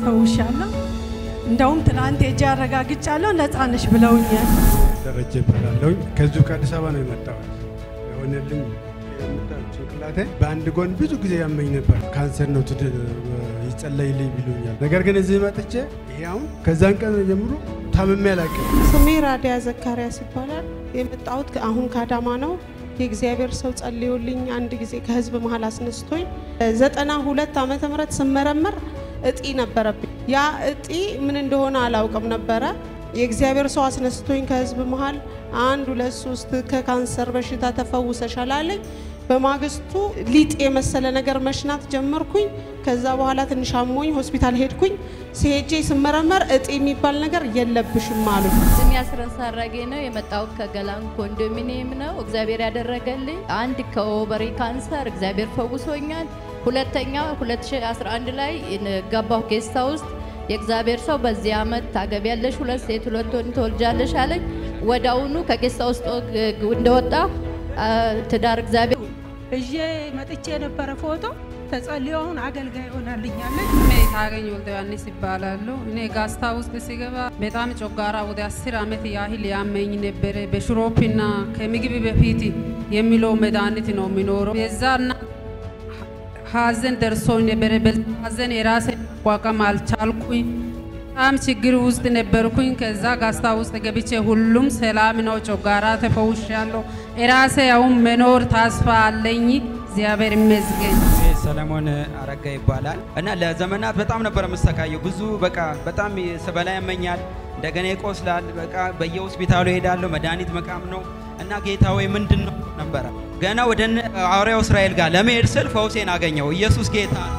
ተፈውሻለሁ። እንደውም ትናንት ሄጄ አረጋግጫለሁ። ነፃ ነሽ ብለውኛል። ደረጀ ይባላለሁ። ከዚሁ ከአዲስ አበባ ነው የመጣሁት። የሆነልኝ የምታዩት ጭንቅላቴ በአንድ ጎን ብዙ ጊዜ ያመኝ ነበር። ካንሰር ነው ትድ ይጸለይልኝ ብሎኛል። ነገር ግን እዚህ መጥቼ ይሄ አሁን ከዛን ቀን ጀምሮ ታምሜ አላውቅም። ስሜ ራዲያ ዘካሪያስ ይባላል። የመጣሁት አሁን ከአዳማ ነው። የእግዚአብሔር ሰው ጸልዮልኝ አንድ ጊዜ ከህዝብ መሀል አስነስቶኝ ዘጠና ሁለት ዓመተ ምህረት ስመረመር እጢ ነበረብኝ። ያ እጢ ምን እንደሆነ አላውቅም ነበረ። የእግዚአብሔር ሰው አስነስቶኝ ከህዝብ መሀል አንድ ሁለት ሶስት ከካንሰር በሽታ ተፈውሰሻል አለኝ። በማግስቱ ሊጥ የመሰለ ነገር መሽናት ጀመርኩኝ። ከዛ በኋላ ትንሽ አሞኝ ሆስፒታል ሄድኩኝ። ሲሄጄ ስመረመር እጢ የሚባል ነገር የለብሽም አሉ። ስም ያስረሳ አራጌ ነው። የመጣሁት ከገላን ኮንዶሚኒየም ነው። እግዚአብሔር ያደረገልኝ አንድ ከኦቨሪ ካንሰር እግዚአብሔር ፈውሶኛል። ሁለተኛ 2011 ላይ ገባሁ ጌስታ ውስጥ የእግዚአብሔር ሰው በዚህ ዓመት ታገቢያለሽ፣ ሁለት ሴት ሁለት ወንድ ትወልጃለሽ አለኝ። ወዳውኑ ከጌስታ ውስጥ እንደወጣ ትዳር እግዚአብሔር እዤ መጥቼ የነበረ ፎቶ ተጸልዮ አሁን አገልጋይ ሆናልኛለች። እኔ ታገኝ ወልደ ዮሐንስ ይባላሉ። እኔ ጋስታ ውስጥ ሲገባ በጣም ጮጋራ ወደ አስር ዓመት ያህል ያመኝ ነበረ። በሽሮፕና ከምግብ በፊት የሚለው መድኃኒት ነው የሚኖረው። የዛና ሀዘን ደርሶኝ ነበረ። በዛ ሀዘን የራሴ መቋቋም አልቻልኩኝ። በጣም ችግር ውስጥ ነበርኩኝ። ከዛ ጋስታ ውስጥ ገብቼ ሁሉም ሰላም ነው፣ ጮጋራ ተፈውሻለሁ። የራሴ አሁን መኖር ተስፋ አለኝ። እግዚአብሔር ይመስገን። ሰለሞን አረጋ ይባላል እና ለዘመናት በጣም ነበር የምሰቃየው። ብዙ በቃ በጣም ስበላ ያመኛል፣ እንደገና ይቆስላል። በቃ በየሆስፒታሉ ሄዳለሁ፣ መድኃኒት መቃም ነው እና ጌታ ወይ ምንድን ነው ነበረ ገና ወደ ሐዋርያው እስራኤል ጋር ለመሄድ ስል ፈውሴን አገኘው። ኢየሱስ ጌታ ነው።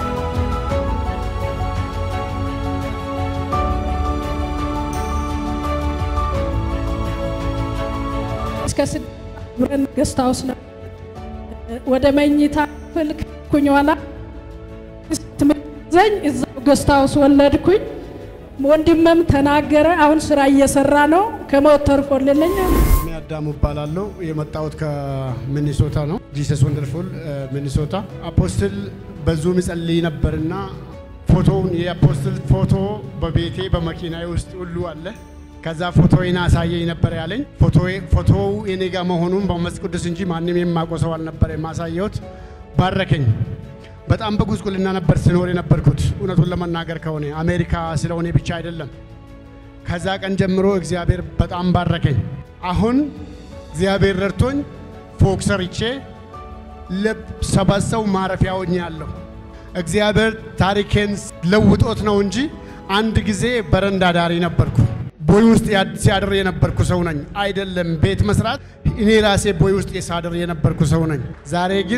እስከ ስድስት ብረን ገስት ሃውስ ነው ወደ መኝታ ክፍል ኩኝ ኋላ ትመዘኝ እዛው ገስት ሃውስ ወለድኩኝ። ወንድምም ተናገረ። አሁን ስራ እየሰራ ነው። ከሞት ተርፎልልኛል። እኔ አዳሙ እባላለሁ። የመጣሁት ከሚኒሶታ ነው። ጂሰስ ወንደርፉል ሚኒሶታ። አፖስትል በዙም ይጸልይ ነበርና ፎቶውን የአፖስትል ፎቶ በቤቴ በመኪናዬ ውስጥ ሁሉ አለ። ከዛ ፎቶዬን አሳየኝ ነበር ያለኝ። ፎቶው የኔ ጋር መሆኑን በመንፈስ ቅዱስ እንጂ ማንም የማውቀው ሰው አልነበረ የማሳየሁት። ባረከኝ። በጣም በጉስቁልና ነበር ስኖር የነበርኩት እውነቱን ለመናገር ከሆነ አሜሪካ ስለሆነ ብቻ አይደለም። ከዛ ቀን ጀምሮ እግዚአብሔር በጣም ባረከኝ። አሁን እግዚአብሔር ረድቶኝ ፎቅ ሰርቼ ለሰባት ሰው ማረፊያ ሆኛለሁ። እግዚአብሔር ታሪኬን ለውጦት ነው እንጂ አንድ ጊዜ በረንዳ ዳሪ ነበርኩ። ቦይ ውስጥ ሲያድር የነበርኩ ሰው ነኝ። አይደለም ቤት መስራት፣ እኔ ራሴ ቦይ ውስጥ ሳድር የነበርኩ ሰው ነኝ። ዛሬ ግን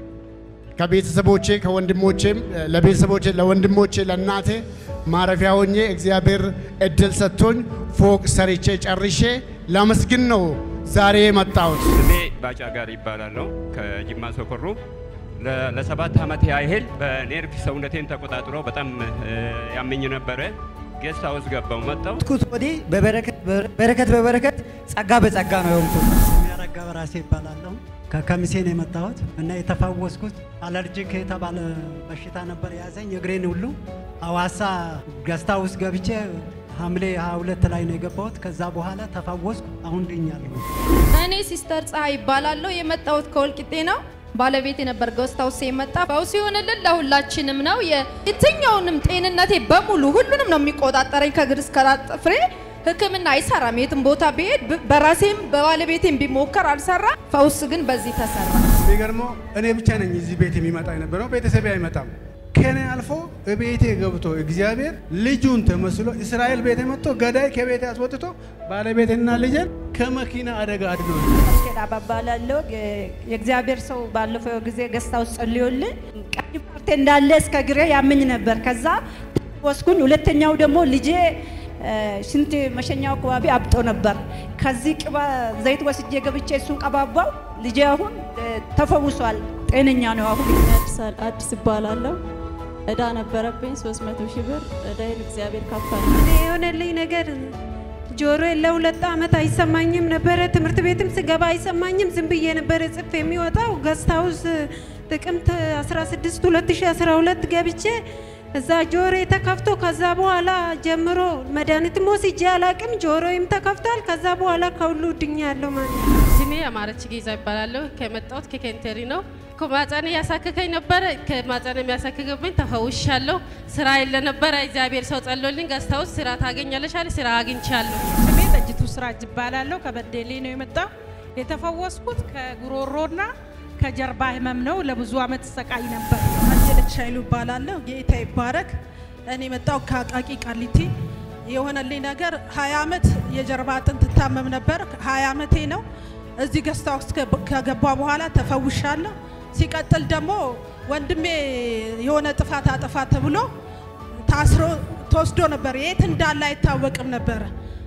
ከቤተሰቦቼ ከወንድሞቼም ለቤተሰቦቼ ለወንድሞቼ ለእናቴ ማረፊያ ሆኜ እግዚአብሔር እድል ሰጥቶኝ ፎቅ ሰርቼ ጨርሼ ላመስግን ነው ዛሬ የመጣሁት። ስሜ ባጫ ጋር ይባላለሁ ከጅማ ሶኮሮ ለሰባት ዓመት ያህል በኔርቭ ሰውነቴን ተቆጣጥሮ በጣም ያመኝ ነበረ። ጌስት ሃውስ ገባው መጣው ኩት ወዲህ በበረከት በበረከት ጸጋ በጸጋ ነው የሆንኩት። የሚያረጋ በራሴ ይባላለሁ። ከከሚሴ ነው የመጣሁት እና የተፈወስኩት አለርጂክ የተባለ በሽታ ነበር የያዘኝ እግሬን ሁሉ ሐዋሳ ገስታ ውስጥ ገብቼ ሐምሌ 22 ላይ ነው የገባሁት። ከዛ በኋላ ተፈወስኩ። አሁን ድኛለሁ። እኔ ሲስተር ፀሐይ ይባላለሁ። የመጣሁት ከወልቂጤ ነው። ባለቤት የነበር ገስት ሃውስ የመጣ ፈውስ ይሆንልን ለሁላችንም ነው። የትኛውንም ጤንነቴ በሙሉ ሁሉንም ነው የሚቆጣጠረኝ ከእግር እስከ ጥፍሬ። ሕክምና አይሰራም። የትም ቦታ ብሄድ በራሴም በባለቤቴም ቢሞከር አልሰራ። ፈውስ ግን በዚህ ተሰራ። የሚገርመው እኔ ብቻ ነኝ እዚህ ቤት የሚመጣ የነበረው፣ ቤተሰቤ አይመጣም። ከኔ አልፎ ቤቴ ገብቶ እግዚአብሔር ልጁን ተመስሎ እስራኤል ቤት መጥቶ ገዳይ ከቤቴ አስወጥቶ ባለቤትና ልጄን ከመኪና አደጋ አድኖ ኬዳ ባባላለሁ የእግዚአብሔር ሰው ባለፈው ጊዜ ገስታ ውስጥ ጸልዮልን ቀኝ ፓርቴ እንዳለ እስከ ግሬ ያመኝ ነበር። ከዛ ወስኩኝ። ሁለተኛው ደግሞ ልጄ ሽንት መሸኛው አካባቢ አብጦ ነበር። ከዚህ ቅባ ዘይት ወስጄ ገብቼ እሱን ቀባባው። ልጄ አሁን ተፈውሷል፣ ጤነኛ ነው። አሁን አዲስ እባላለሁ። እዳ ነበረብኝ 300 ሺህ ብር እዳይን እግዚአብሔር ካፈለ። የሆነልኝ ነገር ጆሮ ለሁለት ዓመት አይሰማኝም ነበረ። ትምህርት ቤትም ስገባ አይሰማኝም። ዝም ብዬ ነበረ ጽፍ የሚወጣው ገስት ሃውስ ጥቅምት 16 2012 ገብቼ እዛ ጆሮ ተከፍቶ ከዛ በኋላ ጀምሮ መድኃኒትም ወስጄ አላቅም። ጆሮዬም ተከፍቷል። ከዛ በኋላ ከሁሉ ድኛለሁ ማለት ነው። ስሜ አማረች ጌዛ ይባላለሁ። ከመጣሁት ከኬንቴሪ ነው። ከማጸን ያሳክከኝ ነበረ። ከማጸን የሚያሳክክብኝ ተፈውሻለሁ። ስራ የለ ነበረ። እግዚአብሔር ሰው ጸሎልኝ ገዝታውስ ስራ ታገኛለሽ አለ። ስራ አግኝቻለሁ። ስሜ ጠጅቱ ስራጅ ይባላለሁ። ከበደሌ ነው የመጣው። የተፈወስኩት ከጉሮሮና ከጀርባ ህመም ነው። ለብዙ አመት ሰቃይ ነበር። አየለች ኃይሉ ይባላለሁ። ጌታ ይባረክ። እኔ መጣው ከአቃቂ ቃሊቲ። የሆነልኝ ነገር ሀያ አመት የጀርባ አጥንት ትታመም ነበር። ሀያ አመቴ ነው። እዚህ ገስታ ውስጥ ከገባ በኋላ ተፈውሻለሁ። ሲቀጥል ደግሞ ወንድሜ የሆነ ጥፋት አጠፋ ተብሎ ታስሮ ተወስዶ ነበር። የት እንዳለ አይታወቅም ነበረ።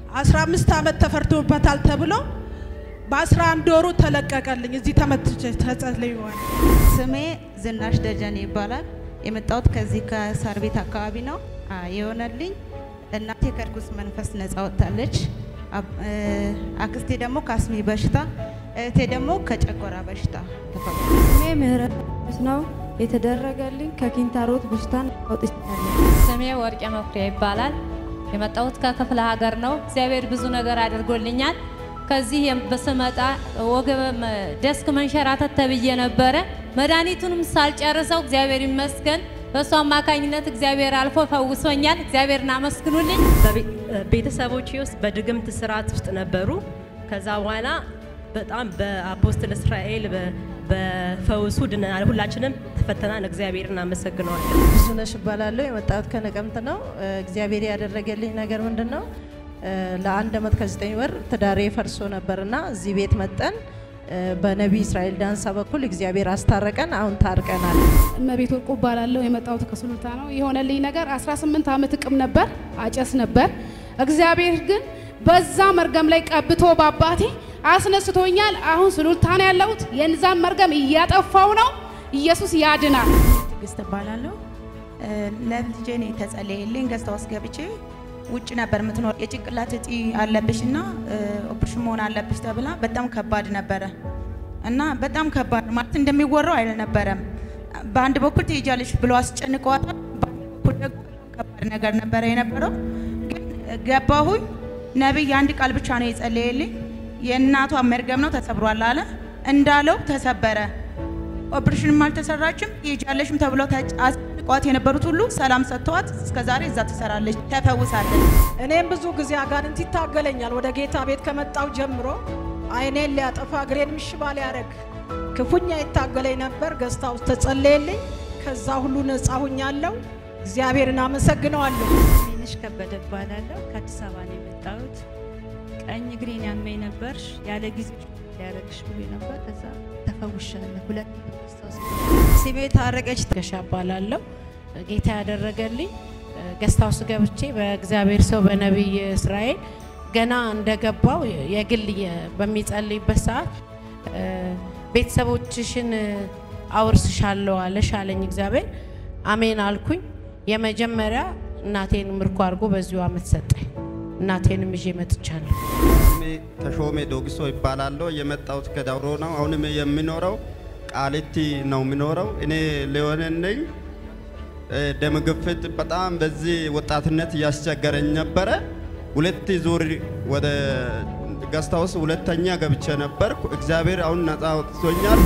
15 ዓመት ተፈርዶበታል ተብሎ በአስራ አንድ ወሩ ተለቀቀልኝ። እዚህ ተመትቼ ተጸልየዋል። ስሜ ዝናሽ ደጀኔ ይባላል። የመጣሁት ከዚህ ከሳር ቤት አካባቢ ነው። አ፣ የሆነልኝ እናቴ ከርኩስ መንፈስ ነፃ ወጥታለች። አብ- እ፣ አክስቴ ደግሞ ከአስሚ በሽታ፣ እህቴ ደግሞ ከጨጓራ በሽታ ተፈወሰች። ስሜ ምህረት ቅዱስ ነው። የተደረገልኝ ከኪንታሮት በሽታ አውጥቻለሁ። ስሜ ወርቄ መኩሪያ ይባላል። የመጣሁት ከክፍለ ሀገር ነው። እግዚአብሔር ብዙ ነገር አድርጎልኛል። ከዚህ የም- በስመጣ ወገብ መ- ደስክ መንሸራተት ተብዬ ነበረ። መድኃኒቱንም ሳልጨርሰው እግዚአብሔር ይመስገን በእሱ አማካኝነት እግዚአብሔር አልፎ ፈውሶኛል። እግዚአብሔርን አመስግኑልኝ። ቤተሰቦቼ ውስጥ በድግምት ስርዓት ውስጥ ነበሩ። ከዛ በኋላ በጣም በአፖስትል እስራኤል በ- በፈውሱ ድነናል። ሁላችንም ተፈተናን። እግዚአብሔርን አመሰግነዋለን። ብዙነሽ እባላለሁ። የመጣሁት ከነቀምት ነው። እ፣ እግዚአብሔር ያደረገልኝ ነገር ምንድን ነው? እ፣ ለአንድ አመት ከዘጠኝ ወር ትዳሬ ፈርሶ ነበርና እዚህ ቤት መጠን እ፣ በነቢይ እስራኤል ዳንሳ በኩል እግዚአብሔር አስታረቀን። አሁን ታርቀናል። እመቤት ወርቁ እባላለሁ። የመጣሁት ከሱሉልታ ነው። የሆነልኝ ነገር 18 ዓመት እቅም ነበር፣ አጨስ ነበር። እግዚአብሔር ግን በዛ መርገም ላይ ቀብቶ በአባቴ አስነስቶኛል። አሁን ሱሉልታ ነው ያለሁት። የንዛን መርገም እያጠፋው ነው። ኢየሱስ ያድናል። ትዕግስት እባላለሁ። እ፣ ለልጄ ነው የተጸለየልኝ። ገዝታ ውስጥ ገብቼ ውጭ ነበር የምትኖር። የጭንቅላት እጢ አለብሽ እና እ፣ ኦፕሬሽን መሆን አለብሽ ተብላ በጣም ከባድ ነበረ እና በጣም ከባድ ማለት እንደሚወራው አልነበረም። በአንድ በኩል ትሄጃለሽ ብሎ አስጨንቀዋታል። በአንድ በኩል ደግሞ ከባድ ነገር ነበረ የነበረው። ግን ገባሁኝ። ነቢይ አንድ ቃል ብቻ ነው የጸለየልኝ። የእናቷ መርገም ነው ተሰብሯል አለ። እንዳለው ተሰበረ። ኦፕሬሽንም አልተሰራችም። ትሄጃለሽም ተብሎ ተጭ- አስጨንቀዋት የነበሩት ሁሉ ሰላም ሰጥተዋት እስከ ዛሬ እዛ ትሰራለች፣ ተፈውሳለች። እኔም ብዙ ጊዜ አጋንንት ይታገለኛል። ወደ ጌታ ቤት ከመጣው ጀምሮ አይኔን ሊያጠፋ እግሬን ምሽባ ሊያደርግ ክፉኛ ይታገለኝ ነበር። ገዝታ ውስጥ ተጸለየልኝ። ከዛ ሁሉ ነፃ ሁኛለሁ። እግዚአብሔርን አመሰግነዋለሁ። ትንሽ ከበደ እባላለሁ። ከአዲስ አበባ ነው የመጣሁት። ቀኝ እግሬን ያመኝ ነበር። ያለ ጊዜ ሊያረግሽ ብሎ ነበር። ከዛ ተፈውሻለሁ። ሁለት ስሜ ታረቀች ትከሻ እባላለሁ። ጌታ ያደረገልኝ ገስት ሃውስ ገብቼ በእግዚአብሔር ሰው በነቢይ እስራኤል ገና እንደገባው የግል የ- በሚጸልይበት ሰዓት እ፣ ቤተሰቦችሽን አውርስሻለሁ አለሽ አለኝ እግዚአብሔር። አሜን አልኩኝ። የመጀመሪያ እናቴን ምርኮ አድርጎ በዚሁ አመት ሰጠኝ። እናቴንም ይዤ መጥቻለሁ። ስሜ ተሾሜ ዶግሶ ይባላለሁ። የመጣሁት ከዳውሮ ነው። አሁንም የሚኖረው ቃሊቲ ነው የሚኖረው። እኔ ሊሆን ነኝ። እ፣ ደም ግፊት በጣም በዚህ ወጣትነት እያስቸገረኝ ነበረ። ሁለት ዙር ወደ ገስታውስ ሁለተኛ ገብቼ ነበርኩ። እግዚአብሔር አሁን ነፃ አውጥቶኛል።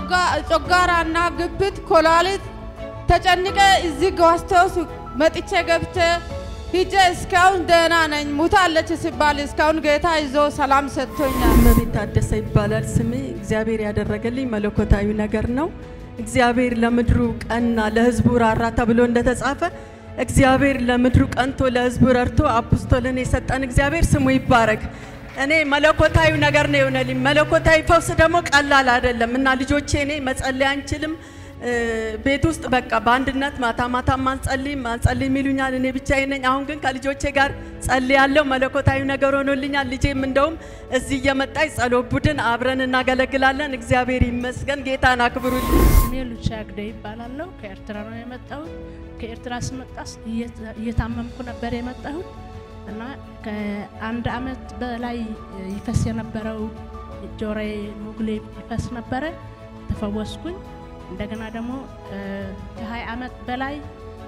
ከጮጋራና ግብት ኮላሊት ተጨንቀ እዚህ ገዋስቴውስ መጥቼ ገብቼ ሂጄ እስካሁን ደህና ነኝ። ሙታለች ሲባል እስካሁን ጌታ ይዞ ሰላም ሰጥቶኛል። እመቤት ታደሰ ይባላል ስሜ። እግዚአብሔር ያደረገልኝ መለኮታዊ ነገር ነው። እግዚአብሔር ለምድሩ ቀና ለሕዝቡ ራራ ተብሎ እንደተጻፈ እግዚአብሔር ለምድሩ ቀንቶ ለሕዝቡ ረድቶ አፖስቶልን የሰጠን እግዚአብሔር ስሙ ይባረክ። እኔ መለኮታዊ ነገር ነው የሆነልኝ። መለኮታዊ ፈውስ ደግሞ ቀላል አይደለም እና ልጆቼ እኔ መጸለይ አንችልም እ፣ ቤት ውስጥ በቃ በአንድነት ማታ ማታ ማንጸልይ ማንጸልይ የሚሉኛል። እኔ ብቻዬን ነኝ። አሁን ግን ከልጆቼ ጋር ጸልያለሁ። መለኮታዊ ነገር ሆኖልኛል። ልጄም እንደውም እዚህ እየመጣች ጸሎት ቡድን አብረን እናገለግላለን። እግዚአብሔር ይመስገን። ጌታን አክብሩልኝ። ስሜ ሉቻ ግደ ይባላለሁ። ከኤርትራ ነው የመጣሁት። ከኤርትራ ስመጣስ እየተ- እየታመምኩ ነበር የመጣሁት እና ከአንድ አመት በላይ ይፈስ የነበረው ጆሮዬ ሙግሌ ይፈስ ነበረ። ተፈወስኩኝ። እንደገና ደግሞ እ፣ ከሀያ አመት በላይ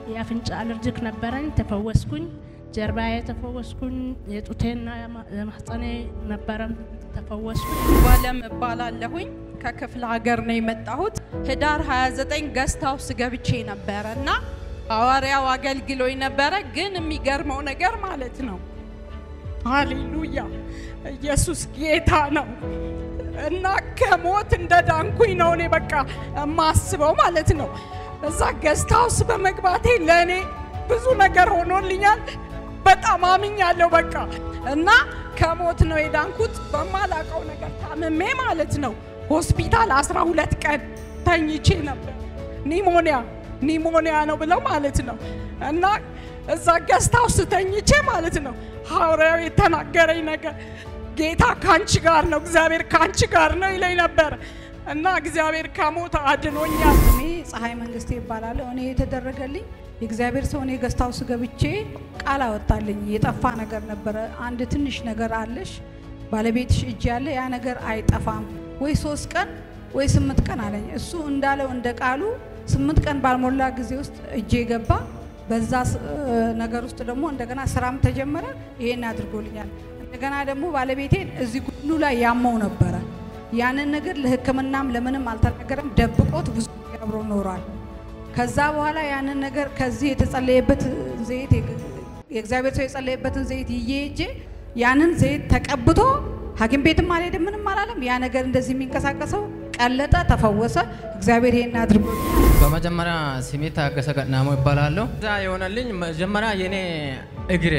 የአፍንጫ አለርጅክ ነበረኝ፣ ተፈወስኩኝ። ጀርባዬ ተፈወስኩኝ። የጡቴና የማህፀኔ ነበረም ተፈወስኩኝ። ባለም እባላለሁኝ ከክፍለ ሀገር ነው የመጣሁት። ህዳር 29 ገስት ሃውስ ገብቼ ነበረ እና ሐዋርያው አገልግሎኝ ነበረ። ግን የሚገርመው ነገር ማለት ነው ሃሌሉያ ኢየሱስ ጌታ ነው እና ከሞት እንደ ዳንኩኝ ነው እኔ በቃ የማስበው ማለት ነው። እዛ ገስት ሃውስ በመግባቴ ለእኔ ብዙ ነገር ሆኖልኛል። በጣም አምኛለሁ በቃ እና ከሞት ነው የዳንኩት በማላቀው ነገር ታምሜ ማለት ነው። ሆስፒታል 12 ቀን ተኝቼ ነበር። ኒሞኒያ ኒሞኒያ ነው ብለው ማለት ነው እና እዛ ገስት ሃውስ ተኝቼ ማለት ነው ሐዋርያው የተናገረኝ ነገር ጌታ ካንቺ ጋር ነው፣ እግዚአብሔር ካንቺ ጋር ነው ይለኝ ነበር እና እግዚአብሔር ከሞት አድኖኛል። እኔ ፀሐይ መንግስቴ ይባላለሁ። እኔ የተደረገልኝ የእግዚአብሔር ሰው እኔ ገስት ሃውስ ገብቼ ቃል አወጣልኝ። የጠፋ ነገር ነበረ። አንድ ትንሽ ነገር አለሽ ባለቤትሽ እጅ ያለ ያ ነገር አይጠፋም ወይ ሶስት ቀን ወይ ስምንት ቀን አለኝ። እሱ እንዳለው እንደ ቃሉ ስምንት ቀን ባልሞላ ጊዜ ውስጥ እጄ ገባ። በዛ ነገር ውስጥ ደግሞ እንደገና ስራም ተጀመረ። ይሄን አድርጎልኛል። እንደገና ደግሞ ባለቤቴን እዚህ ጉሉ ላይ ያመው ነበረ። ያንን ነገር ለሕክምናም ለምንም አልተናገረም፣ ደብቆት ብዙ ጊዜ አብሮ ኖሯል። ከዛ በኋላ ያንን ነገር ከዚህ የተጸለየበት ዘይት የእግዚአብሔር ሰው የጸለየበትን ዘይት ይዤ ሄጄ ያንን ዘይት ተቀብቶ ሐኪም ቤትም አልሄድም ምንም አላለም። ያ ነገር እንደዚህ የሚንቀሳቀሰው ቀለጠ፣ ተፈወሰ። እግዚአብሔር ይሄን አድርጎ በመጀመሪያ ስሜ ታገሰ ገናሞ ይባላለሁ። እዛ የሆነልኝ መጀመሪያ የኔ እግሬ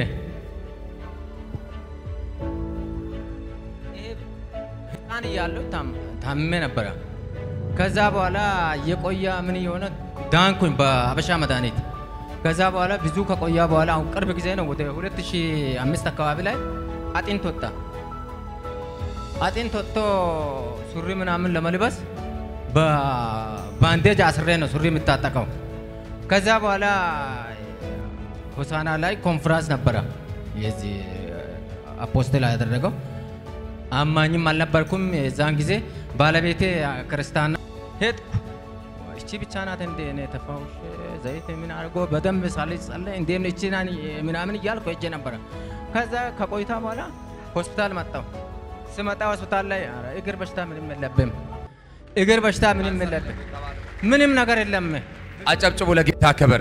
ህፃን እያለሁ ታምሜ ነበረ። ከዛ በኋላ የቆያ ምን የሆነ ዳንኩኝ በአበሻ መድኃኒት። ከዛ በኋላ ብዙ ከቆያ በኋላ አሁን ቅርብ ጊዜ ነው ወደ 2005 አካባቢ ላይ አጢንት ወጣ። አጢንት ወጥቶ ሱሪ ምናምን ለመልበስ በባንዴጅ አስሬ ነው ሱሪ የምታጠቀው። ከዛ በኋላ ሆሳና ላይ ኮንፍራንስ ነበረ የዚህ አፖስትል ያደረገው። አማኝም አልነበርኩም የዛን ጊዜ። ባለቤቴ ክርስቲያና ሄድኩ። እቺ ብቻ ናት እንደ እኔ ተፋውሽ ዘይት ምን አድርጎ በደንብ ሳለች ጸለይ እንዴ እቺ ናን ምናምን እያልኩ ሄጄ ነበረ። ከዛ ከቆይታ በኋላ ሆስፒታል መጣሁ። ስመጣ ሆስፒታል ላይ ኧረ እግር በሽታ ምንም የለብም፣ እግር በሽታ ምንም የለብም፣ ምንም ነገር የለም። አጨብጭቡ ለጌታ ክብር።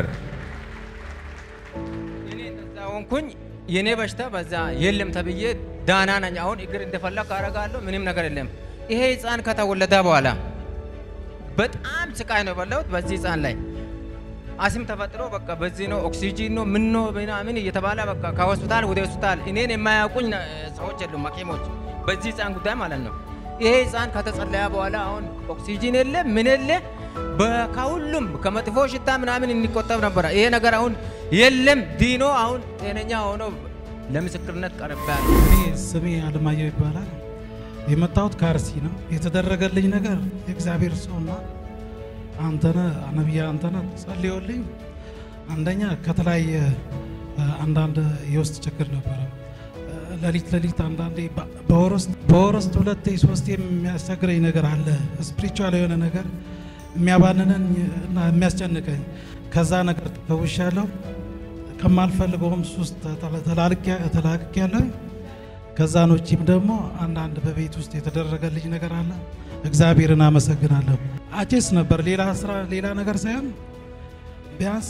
እኔ እንደዛ ሆንኩኝ። የኔ በሽታ በዛ የለም ተብዬ ዳና ነኝ። አሁን እግር እንደፈለግ አደርጋለሁ፣ ምንም ነገር የለም። ይሄ ህፃን ከተወለደ በኋላ በጣም ስቃይ ነው የበላሁት በዚህ ህፃን ላይ አስም ተፈጥሮ በቃ በዚህ ነው ኦክሲጂን ነው ምን ነው ምናምን እየተባለ በቃ ከሆስፒታል ወደ ሆስፒታል እኔን የማያውቁኝ ሰዎች የሉም ሐኪሞች በዚህ ህፃን ጉዳይ ማለት ነው። ይሄ ህፃን ከተጸለያ በኋላ አሁን ኦክሲጂን የለ ምን የለ ከሁሉም ከመጥፎ ሽታ ምናምን እንቆጠብ ነበረ። ይሄ ነገር አሁን የለም ዲኖ አሁን ጤነኛ ሆኖ ለምስክርነት ቀርቤያለሁ። እኔ ስሜ አለማየሁ ይባላል። የመጣሁት ከአርሲ ነው። የተደረገልኝ ነገር የእግዚአብሔር ሰውና አንተነ ነቢያ አንተነ ጸልዮልኝ አንደኛ ከተለያየ አንዳንድ የውስጥ ችግር ነበረ። ሌሊት ሌሊት አንዳንዴ በወር ውስጥ ሁለቴ ሶስቴ የሚያስቸግረኝ ነገር አለ። ስፒሪቹዋል የሆነ ነገር የሚያባንነኝ እና የሚያስጨንቀኝ ከዛ ነገር ተፈውሻለሁ። ከማልፈልገውም ሱስ ተላቅቄያለሁ። ከዛን ውጪም ደግሞ አንዳንድ በቤት ውስጥ የተደረገልኝ ነገር አለ። እግዚአብሔርን አመሰግናለሁ። አጭስ ነበር ሌላ ስራ ሌላ ነገር ሳይሆን ቢያንስ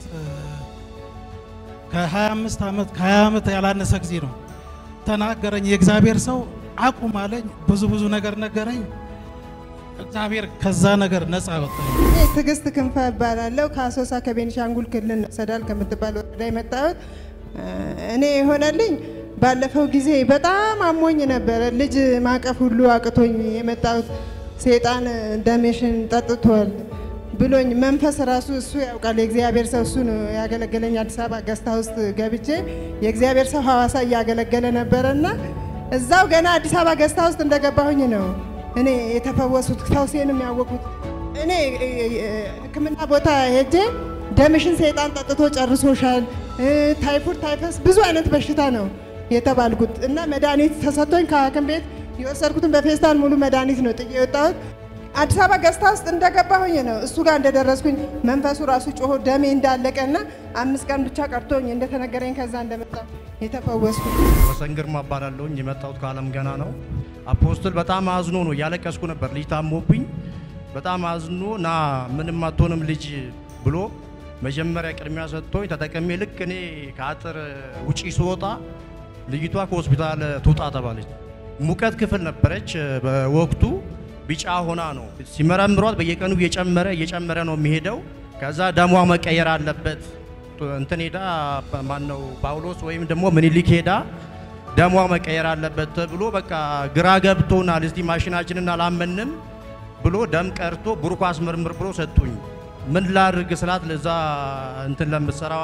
ከ25 ዓመት ከ20 ዓመት ያላነሰ ጊዜ ነው ተናገረኝ። የእግዚአብሔር ሰው አቁም አለኝ። ብዙ ብዙ ነገር ነገረኝ። እግዚአብሔር ከዛ ነገር ነፃ ወጣኝ። እኔ ትዕግስት ክንፈ እባላለሁ። ከአሶሳ ከቤኒሻንጉል ክልል ሰዳል ከምትባል ወረዳ የመጣሁት እኔ የሆነልኝ ባለፈው ጊዜ በጣም አሞኝ ነበረ። ልጅ ማቀፍ ሁሉ አቅቶኝ የመጣሁት ሴጣን ደሜሽን ጠጥቷል ብሎኝ መንፈስ ራሱ እሱ ያውቃል። የእግዚአብሔር ሰው እሱ ነው ያገለገለኝ። አዲስ አበባ ገስታ ውስጥ ገብቼ የእግዚአብሔር ሰው ሐዋሳ እያገለገለ ነበረና እዛው ገና አዲስ አበባ ገስታ ውስጥ እንደገባሁኝ ነው እኔ የተፈወሱት ፈውሴንም ያወቁት። እኔ ሕክምና ቦታ ሄጄ ደምሽን ሰይጣን ጠጥቶ ጨርሶሻል፣ ታይፎድ፣ ታይፈስ ብዙ አይነት በሽታ ነው የተባልኩት እና መድኃኒት ተሰጥቶኝ ከሐኪም ቤት የወሰድኩትን በፌስታል ሙሉ መድኃኒት ነው ጥዬ የወጣሁት። አዲስ አበባ ገዝታ ውስጥ እንደገባሁኝ ነው እሱ ጋር እንደደረስኩኝ መንፈሱ ራሱ ጮሆ ደሜ እንዳለቀና አምስት ቀን ብቻ ቀርቶኝ እንደተነገረኝ ከዛ እንደመጣ የተፈወስኩ ወሰን ግርማ እባላለሁኝ። የመጣሁት ከአለም ገና ነው። አፖስትል በጣም አዝኖ ነው እያለቀስኩ ነበር። ልጅ ታሞብኝ በጣም አዝኖ ና ምንም አትሆንም ልጅ ብሎ መጀመሪያ ቅድሚያ ሰጥቶኝ ተጠቀሜ ልክ እኔ ከአጥር ውጪ ስወጣ ልጅቷ ከሆስፒታል ትውጣ ተባለች። ሙቀት ክፍል ነበረች በወቅቱ ቢጫ ሆና ነው ሲመረምሯት፣ በየቀኑ እየጨመረ እየጨመረ ነው የሚሄደው። ከዛ ደሟ መቀየር አለበት እንትን ሄዳ ማነው ጳውሎስ ወይም ደግሞ ምኒልክ ሄዳ ደሟ መቀየር አለበት ተብሎ በቃ ግራ ገብቶናል። እስቲ ማሽናችንን አላመንም ብሎ ደም ቀርቶ ብሩክ አስመርምር ብሎ ሰጡኝ። ምን ላድርግ ስላት ለዛ እንትን ለምትሰራ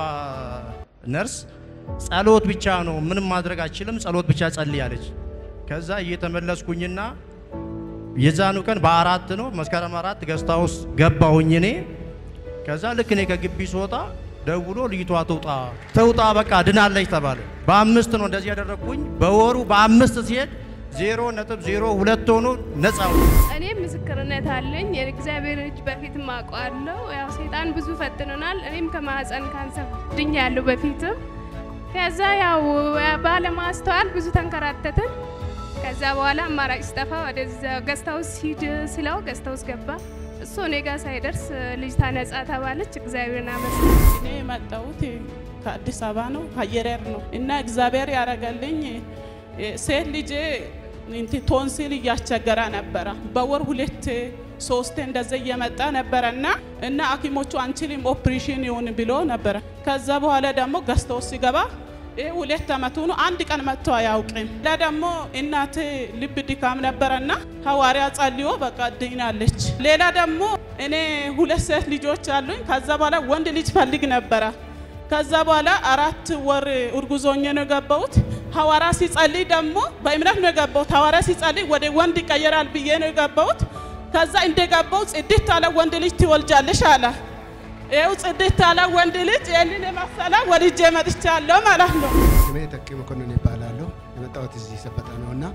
ነርስ ጸሎት ብቻ ነው ምንም ማድረግ አችልም፣ ጸሎት ብቻ ጸልይ አለች። ከዛ እየተመለስኩኝና የዛኑ ቀን በአራት ነው መስከረም አራት ገስታ ውስጥ ገባሁኝ እኔ። ከዛ ልክ እኔ ከግቢ ስወጣ ደውሎ ልጅቷ ትውጣ ትውጣ በቃ ድናለች ተባለ። በአምስት ነው እንደዚህ ያደረግኩኝ። በወሩ በአምስት ሲሄድ ዜሮ ነጥብ ዜሮ ሁለት ሆኖ ነፃ እኔ ምስክርነት አለኝ። የእግዚአብሔር እጅ በፊትም አውቀዋለሁ። ያው ሴጣን ብዙ ፈትኖናል። እኔም ከማህፀን ካንሰር ድኛለሁ በፊትም። ከዛ ያው ባለማስተዋል ብዙ ተንከራተትን። ከዛ በኋላ አማራጭ ስጠፋ ወደዛ ገስታውስ ሂድ ስለው ገስታውስ ገባ። እሱ እኔ ጋር ሳይደርስ ልጅቷ ነጻ ተባለች። እግዚአብሔርን አመስግን። እኔ የመጣሁት ከአዲስ አበባ ነው፣ ከየረር ነው እና እግዚአብሔር ያደረገልኝ ሴት ልጄ እንት ቶንሲል እያስቸገረ ነበረ። በወር ሁለት ሶስቴ እንደዚ እየመጣ ነበረ እና እና ሐኪሞቹ አንችልም ኦፕሬሽን ይሁን ብሎ ነበረ። ከዛ በኋላ ደግሞ ገዝተው ሲገባ ይህ ሁለት አመቱ ነው። አንድ ቀን መጥቶ አያውቅም። ሌላ ደግሞ እናቴ ልብ ድካም ነበረና ሐዋርያ ጸልዮ በቃ ድናለች። ሌላ ደግሞ እኔ ሁለት ሴት ልጆች አሉኝ። ከዛ በኋላ ወንድ ልጅ ፈልግ ነበረ። ከዛ በኋላ አራት ወር እርጉዞኜ ነው የገባሁት። ሐዋርያ ሲጸልይ ደግሞ በእምነት ነው የገባሁት። ሐዋርያ ሲጸልይ ወደ ወንድ ይቀየራል ብዬ ነው የገባሁት። ከዛ እንደገባው ጽድት ያለ ወንድ ልጅ ትወልጃለሽ አለ። ይኸው ጽድት ያለ ወንድ ልጅ ይህንን የመሰለ ወልጄ መጥቻለሁ ማለት ነው። ስሜ ተኪ መኮንን ይባላለሁ። የመጣሁት እዚህ ሰበታ ነው እና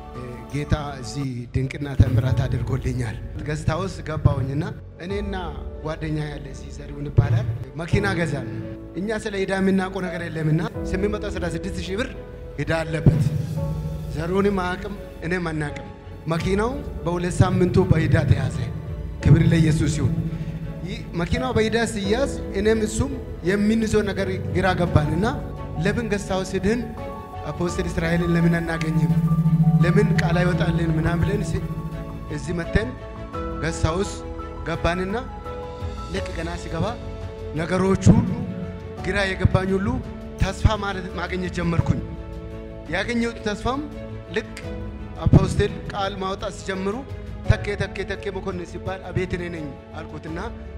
ጌታ እዚህ ድንቅና ተአምራት አድርጎልኛል። ገዝታ ውስጥ ገባሁኝና እኔና ጓደኛ ያለ እዚህ ዘሪሁን ይባላል መኪና ገዛን። እኛ ስለ ዕዳ የምናውቀው ነገር የለምና 816 ሺህ ብር ዕዳ አለበት። ዘሪሁንም አያውቅም፣ እኔም አናውቅም። መኪናው በሁለት ሳምንቱ በዕዳ ተያዘ። ክብር ለኢየሱስ ይሁን። መኪናው በዕዳ ሲያዝ እኔም እሱም የምንይዘው ነገር ግራ ገባንና ለምን ገዝታው ስድን አፖስትል እስራኤልን ለምን አናገኝም? ለምን ቃል አይወጣልን ምናምን ብለን እዚህ መተን ገዝታ ውስጥ ገባንና ልክ ገና ሲገባ ነገሮች ሁሉ ግራ የገባኝ ሁሉ ተስፋ ማግኘት ጀመርኩኝ። ያገኘሁት ተስፋም ልክ አፖስትል ቃል ማውጣት ሲጀምሩ ተኬ ተኬ ተኬ መኮንን ሲባል አቤት እኔ ነኝ አልኩትና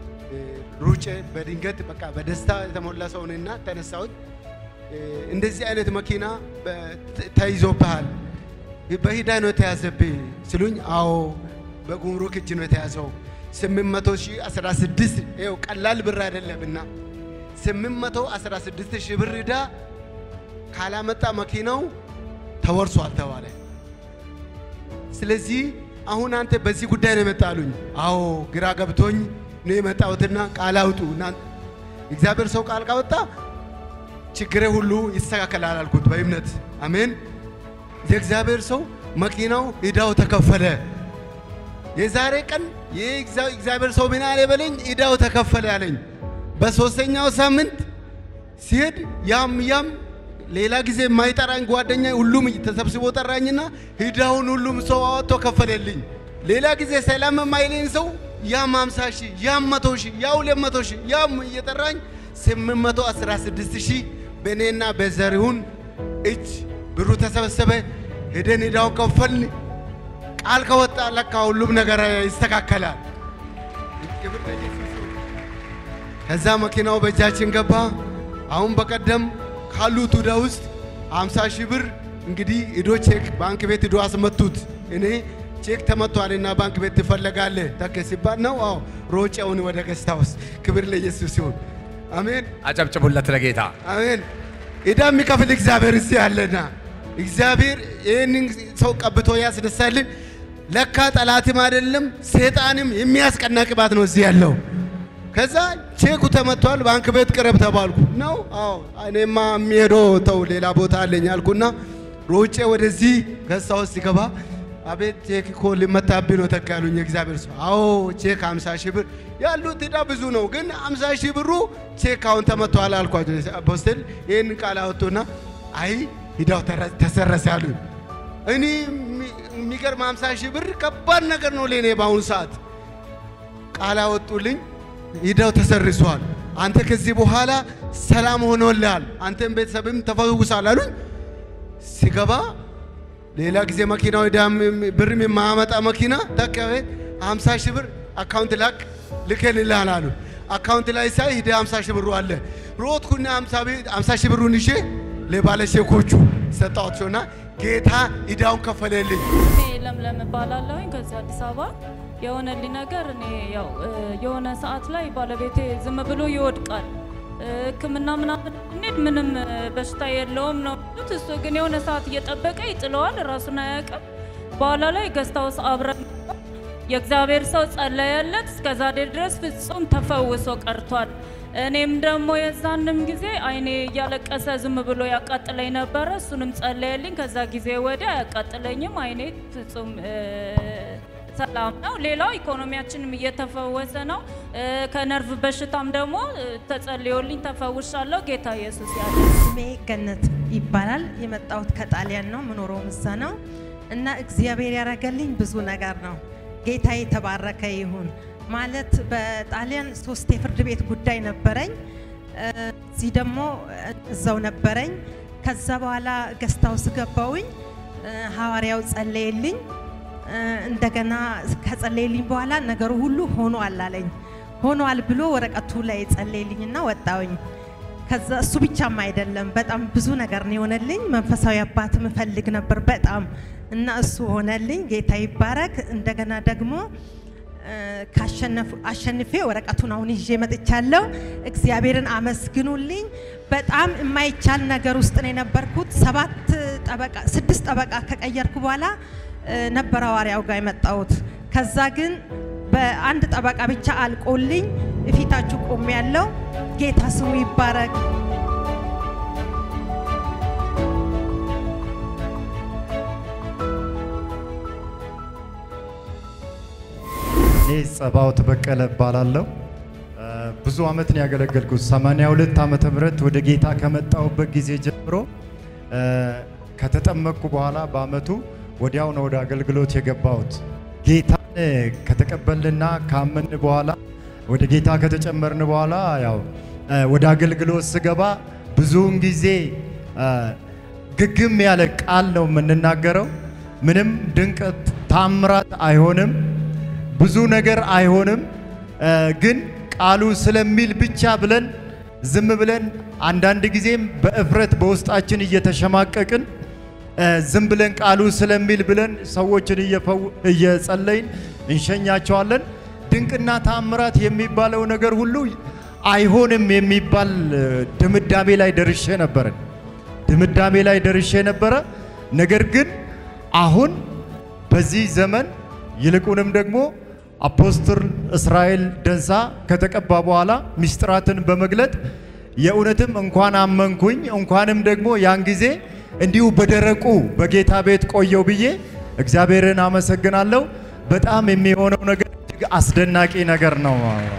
ሩጬ በድንገት በቃ በደስታ የተሞላ ሰውንና ተነሳሁት። እንደዚህ አይነት መኪና ተይዞብሃል፣ በሂዳ ነው የተያዘብህ ሲሉኝ፣ አዎ በጉምሩክ እጅ ነው የተያዘው። 800 ሺህ 16 ይኸው ቀላል ብር አይደለምና 816 ሺህ ብር ዕዳ ካላመጣ መኪናው ተወርሷል ተባለ። ስለዚህ አሁን አንተ በዚህ ጉዳይ ነው የመጣሉኝ? አዎ ግራ ገብቶኝ ነው የመጣሁትና ቃል አውጡ። እግዚአብሔር ሰው ቃል ካወጣ ችግሬ ሁሉ ይስተካከላል አልኩት በእምነት አሜን። የእግዚአብሔር ሰው መኪናው ዕዳው ተከፈለ። የዛሬ ቀን የእግዚአብሔር ሰው ምን አለ በለኝ፣ ዕዳው ተከፈለ አለኝ። በሶስተኛው ሳምንት ሲሄድ ያም ያም ሌላ ጊዜ የማይጠራኝ ጓደኛ ሁሉም ተሰብስቦ ጠራኝና ዕዳውን ሁሉም ሰው አወጥቶ ከፈለልኝ። ሌላ ጊዜ ሰላም የማይለኝ ሰው ያም 50 ሺህ ያም 100 ሺህ ያው 200 ሺህ ያም እየጠራኝ 816 ሺህ በእኔና በዘሪሁን እጅ ብሩ ተሰበሰበ። ሄደን ዕዳው ከፈልን። ቃል ከወጣ ለካ ሁሉም ነገር ይስተካከላል። ክብር ለኢየሱስ ይሁን። ከዛ መኪናው በእጃችን ገባ። አሁን በቀደም ካሉት ዕዳ ውስጥ 50 ሺህ ብር እንግዲህ ሂዶ ቼክ ባንክ ቤት ሂዶ አስመቱት። እኔ ቼክ ተመቷልና ባንክ ቤት ትፈለጋለህ ተከ ሲባል ነው። አዎ ሮጬውን ወደ ገስታ ውስጥ ክብር ለኢየሱስ ይሁን። አሜን። አጨብጭቡለት ለጌታ። አሜን። ዕዳ የሚከፍል እግዚአብሔር እዚህ አለና እግዚአብሔር ይህንን ሰው ቀብቶ ያስነሳልን። ለካ ጠላትም አይደለም ሰይጣንም የሚያስቀና ቅባት ነው እዚህ ያለው። ከዛ ቼኩ ተመቷል፣ ባንክ ቤት ቅረብ ተባልኩ። ነው አዎ፣ እኔማ የሚሄደው ተው ሌላ ቦታ አለኝ አልኩና ሮጬ ወደዚህ ገሳ ውስጥ ሲገባ አቤት ቼክ እኮ ሊመታብኝ ነው ተካ ያሉኝ የእግዚአብሔር ሰው። አዎ ቼክ 50 ሺህ ብር ያሉት ዕዳ ብዙ ነው፣ ግን 50 ሺህ ብሩ ቼክ አሁን ተመቷል አልኳቸው። አፖስትል ይህን ቃል አወጡና አይ ዕዳው ተረ- ተሰረሰ ያሉኝ። እኔ የሚ- የሚገርም 50 ሺህ ብር ከባድ ነገር ነው ለእኔ በአሁኑ ሰዓት። ቃል አወጡልኝ፣ ዕዳው ተሰርሷል፣ አንተ ከዚህ በኋላ ሰላም ሆኖልሃል፣ አንተም ቤተሰብም ተፈውሳል አሉኝ። ሲገባ ሌላ ጊዜ መኪናው ዕዳም ብርም የማያመጣ መኪና ተከበ 50 ሺህ ብር አካውንት ላክ ልከንልሃል አሉ። አካውንት ላይ ሳይ ሂደ 50 ሺህ ብሩ አለ። ሮጥኩና 50 ሺህ ብሩን ይዤ ለባለ ሼኮቹ ሰጣቸውና ጌታ ዕዳውን ከፈለልኝ። እኔ ለምለም እባላለሁኝ ከዚህ አዲስ አበባ የሆነልኝ ነገር እኔ ያው እ፣ የሆነ ሰዓት ላይ ባለቤቴ ዝም ብሎ ይወድቃል እ፣ ሕክምና ምናምን እንሂድ ምንም እ፣ በሽታ የለውም ነው የሚሉት። እሱ ግን የሆነ ሰዓት እየጠበቀ ይጥለዋል፣ ራሱን አያውቅም። በኋላ ላይ ገስታውስ አብረን የእግዚአብሔር ሰው ጸለየለት፣ እስከዛሬ ድረስ ፍጹም ተፈውሶ ቀርቷል። እኔም ደግሞ የዛንም ጊዜ አይኔ እያለቀሰ ዝም ብሎ ያቃጥለኝ ነበረ። እሱንም ጸለየልኝ። ከዛ ጊዜ ወዲያ አያቃጥለኝም። አይኔ ፍጹም እ፣ ሰላም ነው። ሌላው ኢኮኖሚያችንም እየተፈወሰ ነው። እ፣ ከነርቭ በሽታም ደግሞ እ፣ ተጸልዮልኝ ተፈውሻለሁ። ጌታ ኢየሱስ ያለ ስሜ ገነት ይባላል። የመጣሁት ከጣሊያን ነው፣ ምኖረውም እዛ ነው እና እግዚአብሔር ያደረገልኝ ብዙ ነገር ነው። ጌታ የተባረከ ይሁን። ማለት በጣሊያን ሶስት የፍርድ ቤት ጉዳይ ነበረኝ። እ፣ እዚህ ደግሞ እዛው ነበረኝ። ከዛ በኋላ ገስታው ስገባውኝ ሐዋርያው ጸለየልኝ። እ፣ እንደገና ከጸለየልኝ በኋላ ነገሩ ሁሉ ሆኗል አለኝ። ሆኗል ብሎ ወረቀቱ ላይ ጸለየልኝና ወጣውኝ። ከዛ እሱ ብቻም አይደለም፣ በጣም ብዙ ነገር ነው የሆነልኝ። መንፈሳዊ አባት ምፈልግ ነበር በጣም እና እሱ ሆነልኝ። ጌታ ይባረክ። እንደገና ደግሞ እ፣ ካሸነፉ- አሸንፌ ወረቀቱን አሁን ይዤ መጥቻለሁ። እግዚአብሔርን አመስግኑልኝ። በጣም የማይቻል ነገር ውስጥ ነው የነበርኩት። ሰባት ጠበቃ ስድስት ጠበቃ ከቀየርኩ በኋላ እ፣ ነበር ሐዋርያው ጋር የመጣሁት። ከዛ ግን በአንድ ጠበቃ ብቻ አልቆልኝ እፊታችሁ ቆሜ ያለው ጌታ ስሙ ይባረክ። እኔ ጸባኦት በቀለ እባላለሁ። እ፣ ብዙ ዓመት ነው ያገለገልኩት። 82 ዓመተ ምህረት ወደ ጌታ ከመጣሁበት ጊዜ ጀምሮ እ፣ ከተጠመቅኩ በኋላ በአመቱ ወዲያው ነው ወደ አገልግሎት የገባሁት። ጌታን ከተቀበልንና ካመን በኋላ ወደ ጌታ ከተጨመርን በኋላ ያው እ፣ ወደ አገልግሎት ስገባ ብዙውን ጊዜ እ፣ ግግም ያለ ቃል ነው የምንናገረው። ምንም ድንቅ ታምራት አይሆንም፣ ብዙ ነገር አይሆንም። እ፣ ግን ቃሉ ስለሚል ብቻ ብለን ዝም ብለን አንዳንድ ጊዜም በእፍረት በውስጣችን እየተሸማቀቅን እ፣ ዝም ብለን ቃሉ ስለሚል ብለን ሰዎችን እየፈው- እየጸለይን እንሸኛቸዋለን። ድንቅና ታምራት የሚባለው ነገር ሁሉ አይሆንም የሚባል እ፣ ድምዳሜ ላይ ደርሼ ነበረን ድምዳሜ ላይ ደርሼ ነበረ። ነገር ግን አሁን በዚህ ዘመን ይልቁንም ደግሞ አፖስትል እስራኤል ደንሳ ከተቀባ በኋላ ምስጢራትን በመግለጥ የእውነትም እንኳን አመንኩኝ እንኳንም ደግሞ ያን ጊዜ እንዲሁ በደረቁ በጌታ ቤት ቆየው ብዬ እግዚአብሔርን አመሰግናለሁ። በጣም የሚሆነው ነገር እጅግ አስደናቂ ነገር ነው።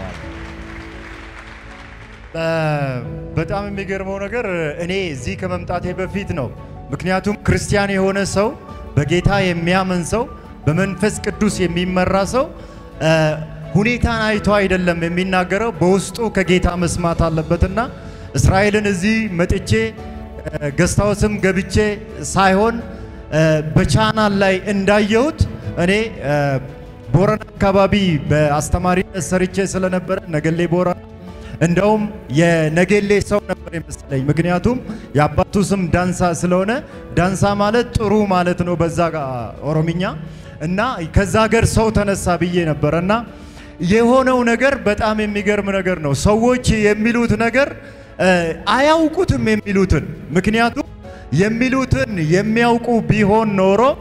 በ- በጣም የሚገርመው ነገር እኔ እዚህ ከመምጣቴ በፊት ነው። ምክንያቱም ክርስቲያን የሆነ ሰው በጌታ የሚያምን ሰው በመንፈስ ቅዱስ የሚመራ ሰው እ፣ ሁኔታን አይቶ አይደለም የሚናገረው፣ በውስጡ ከጌታ መስማት አለበትና እስራኤልን እዚህ መጥቼ ገስታውስም ገብቼ ሳይሆን እ፣ በቻናል ላይ እንዳየሁት እኔ እ፣ ቦረና አካባቢ በአስተማሪነት ሰርቼ ስለነበረ ነገሌ ቦረና እንደውም የነገሌ ሰው ነበር የመሰለኝ። ምክንያቱም የአባቱ ስም ዳንሳ ስለሆነ ዳንሳ ማለት ጥሩ ማለት ነው በዛ ጋ ኦሮምኛ እና ከዛ ሀገር ሰው ተነሳ ብዬ ነበረ እና የሆነው ነገር በጣም የሚገርም ነገር ነው። ሰዎች የሚሉት ነገር እ፣ አያውቁትም የሚሉትን ምክንያቱም የሚሉትን የሚያውቁ ቢሆን ኖሮ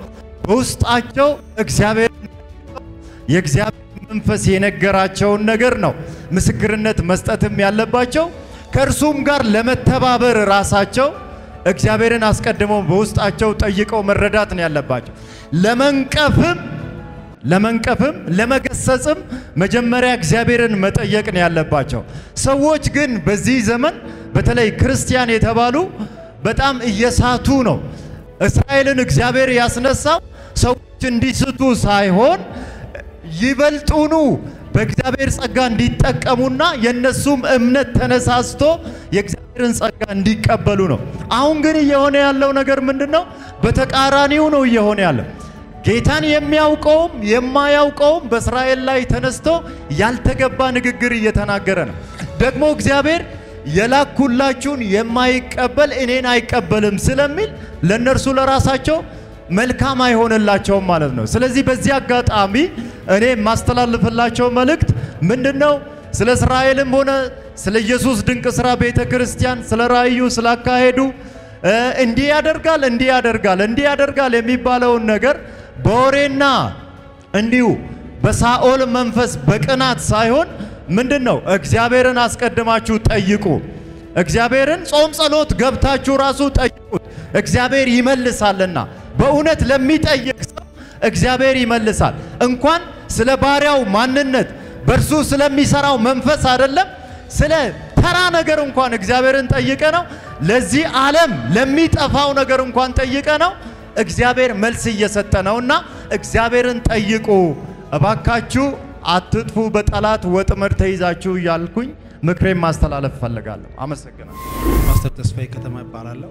በውስጣቸው እግዚአብሔር የእግዚአብሔር መንፈስ የነገራቸውን ነገር ነው ምስክርነት መስጠትም ያለባቸው። ከእርሱም ጋር ለመተባበር ራሳቸው እግዚአብሔርን አስቀድመው በውስጣቸው ጠይቀው መረዳት ነው ያለባቸው። ለመንቀፍም ለመንቀፍም ለመገሰጽም መጀመሪያ እግዚአብሔርን መጠየቅ ነው ያለባቸው። ሰዎች ግን በዚህ ዘመን በተለይ ክርስቲያን የተባሉ በጣም እየሳቱ ነው። እስራኤልን እግዚአብሔር ያስነሳው ሰዎች እንዲስቱ ሳይሆን ይበልጡኑ በእግዚአብሔር ጸጋ እንዲጠቀሙና የእነሱም እምነት ተነሳስቶ የእግዚአብሔርን ጸጋ እንዲቀበሉ ነው። አሁን ግን እየሆነ ያለው ነገር ምንድን ነው? በተቃራኒው ነው እየሆነ ያለው። ጌታን የሚያውቀውም የማያውቀውም በእስራኤል ላይ ተነስቶ ያልተገባ ንግግር እየተናገረ ነው። ደግሞ እግዚአብሔር የላኩላችሁን የማይቀበል እኔን አይቀበልም ስለሚል ለእነርሱ ለራሳቸው መልካም አይሆንላቸውም ማለት ነው። ስለዚህ በዚህ አጋጣሚ እኔ የማስተላልፍላቸው መልእክት ምንድን ነው? ስለ እስራኤልም ሆነ ስለ ኢየሱስ ድንቅ ሥራ ቤተ ክርስቲያን ስለ ራእዩ ስላካሄዱ እንዲህ ያደርጋል እንዲህ ያደርጋል እንዲህ ያደርጋል የሚባለውን ነገር በወሬና እንዲሁ በሳኦል መንፈስ በቅናት ሳይሆን ምንድን ነው እግዚአብሔርን አስቀድማችሁ ጠይቁ። እግዚአብሔርን ጾም ጸሎት ገብታችሁ ራሱ ጠይቁት፣ እግዚአብሔር ይመልሳልና። በእውነት ለሚጠይቅ ሰው እግዚአብሔር ይመልሳል። እንኳን ስለ ባሪያው ማንነት በእርሱ ስለሚሰራው መንፈስ አይደለም ስለ ተራ ነገር እንኳን እግዚአብሔርን ጠይቀ ነው ለዚህ ዓለም ለሚጠፋው ነገር እንኳን ጠይቀ ነው እግዚአብሔር መልስ እየሰጠ ነውና እግዚአብሔርን ጠይቁ እባካችሁ አትጥፉ፣ በጠላት ወጥመድ ተይዛችሁ እያልኩኝ ምክሬን ማስተላለፍ እፈልጋለሁ። አመሰግናለሁ። ፓስተር ተስፋዬ ከተማ ይባላለሁ።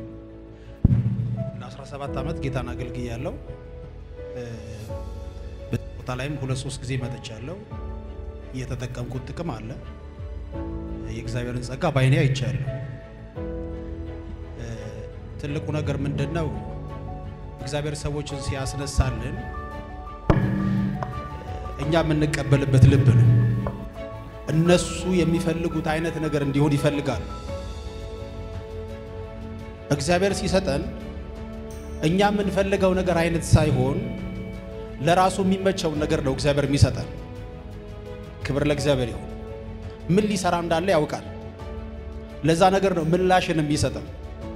ለ17 ዓመት ጌታን አገልግያለሁ። በዚህ ቦታ ላይም ሁለት ሶስት ጊዜ መጥቻለሁ። እየተጠቀምኩት ጥቅም አለ። የእግዚአብሔርን ጸጋ በዓይኔ አይቻለሁ። ትልቁ ነገር ምንድን ነው? እግዚአብሔር ሰዎችን ሲያስነሳልን እኛ የምንቀበልበት ልብ ነው። እነሱ የሚፈልጉት አይነት ነገር እንዲሆን ይፈልጋሉ። እግዚአብሔር ሲሰጠን እኛ የምንፈልገው ነገር አይነት ሳይሆን ለራሱ የሚመቸውን ነገር ነው እግዚአብሔር የሚሰጠን። ክብር ለእግዚአብሔር ይሁን። ምን ሊሰራ እንዳለ ያውቃል። ለዛ ነገር ነው ምላሽን የሚሰጠን።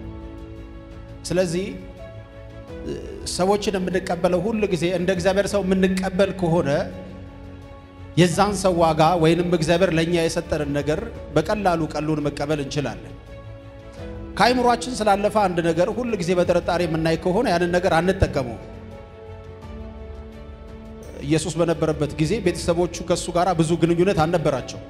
ስለዚህ ሰዎችን የምንቀበለው ሁል ጊዜ እንደ እግዚአብሔር ሰው የምንቀበል ከሆነ የዛን ሰው ዋጋ ወይንም እግዚአብሔር ለእኛ የሰጠንን ነገር በቀላሉ ቀሉን መቀበል እንችላለን። ከአይምሯችን ስላለፈ አንድ ነገር ሁል ጊዜ በጥርጣሬ የምናይ ከሆነ ያንን ነገር አንጠቀመው። ኢየሱስ በነበረበት ጊዜ ቤተሰቦቹ ከሱ ጋር ብዙ ግንኙነት አልነበራቸው።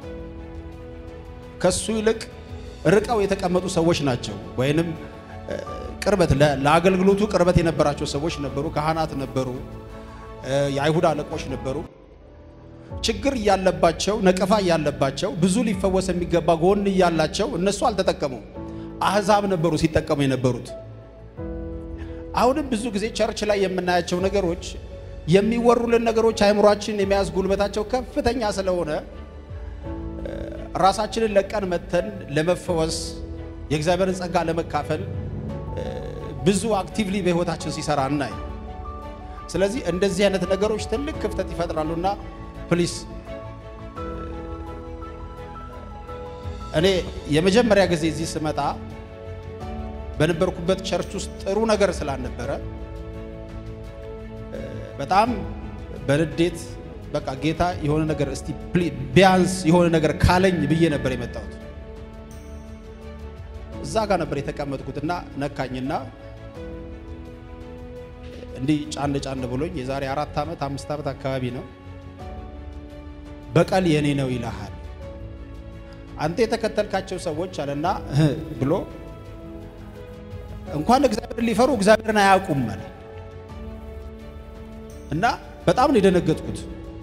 ከሱ ይልቅ ርቀው የተቀመጡ ሰዎች ናቸው ወይንም ቅርበት ለአገልግሎቱ ቅርበት የነበራቸው ሰዎች ነበሩ። ካህናት ነበሩ፣ የአይሁድ አለቆች ነበሩ። ችግር እያለባቸው ነቀፋ እያለባቸው ብዙ ሊፈወስ የሚገባ ጎን እያላቸው እነሱ አልተጠቀሙም። አህዛብ ነበሩ ሲጠቀሙ የነበሩት። አሁንም ብዙ ጊዜ ቸርች ላይ የምናያቸው ነገሮች የሚወሩልን ነገሮች አእምሯችን የመያዝ ጉልበታቸው ከፍተኛ ስለሆነ ራሳችንን ለቀን መተን ለመፈወስ የእግዚአብሔርን ጸጋ ለመካፈል ብዙ አክቲቭሊ በህይወታችን ሲሰራ እናይ። ስለዚህ እንደዚህ አይነት ነገሮች ትልቅ ክፍተት ይፈጥራሉና ፕሊስ እኔ የመጀመሪያ ጊዜ እዚህ ስመጣ በነበርኩበት ቸርች ውስጥ ጥሩ ነገር ስላልነበረ በጣም በንዴት በቃ ጌታ የሆነ ነገር እስቲ ቢያንስ የሆነ ነገር ካለኝ ብዬ ነበር የመጣሁት። እዛ ጋር ነበር የተቀመጥኩትና ነካኝና እንዲህ ጫን ጫን ብሎኝ የዛሬ አራት ዓመት አምስት ዓመት አካባቢ ነው። በቀል የኔ ነው ይልሃል አንተ የተከተልካቸው ሰዎች አለና ብሎ እንኳን እግዚአብሔርን ሊፈሩ እግዚአብሔርን አያውቁም አለ እና በጣም ነው የደነገጥኩት።